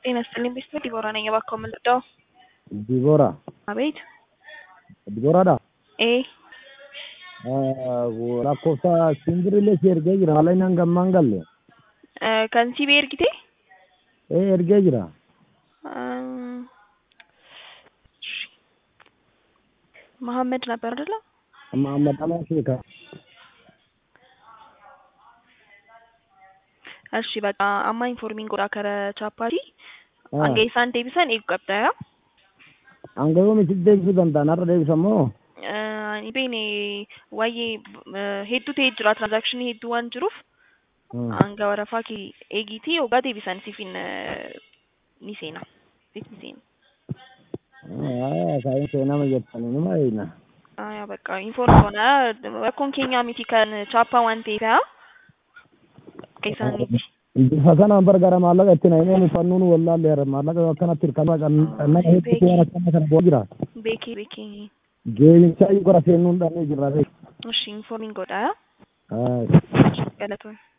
ጤና ይስጥልኝ ቤተሰብ ዲቦራ ነኝ። እባክዎ ምን ልርዳዎ? ዲቦራ አቤት Diboraadha. ee lakkoofsa simbiriillee si ergee jira haala inni hanga ammaan galle eh, kan si ergite ee ergee jira እም፣ እሺ። መሐመድ ነበር አይደለ? Muhammad Aman Sheekha እሺ በቃ አማ ኢንፎርሚንግ ጎዳ ከረ ቻፓቲ አንገ ኢሳን deebisan eegu qabda hanga yoomi si deebisuu danda'an har'a deebisan moo ani beene waa'ee hedduu ta'ee jira transakshinii hedduu waan jiruuf hanga warafaa kee eegiitii hoggaa deebisan siifin ni seena siif ni seena kaayin seenama jettanii nima eeyna aya በቃ ኢንፎርም ሆነ rakkoon keenya miti kan chaappaa waan ta'eef keessaaniiti bifa kanaan bargara maallaqa itti na himeen uffannuun wallaalle har'a maallaqa akkanatti hirkannaa nama hedduutu waan akkana kana bu'aa jira beekee beekee geemichaa gara seennuun dhabee jirra beek እሺ ኢንፎርሚንግ ጎዳ Hai. ገለቶን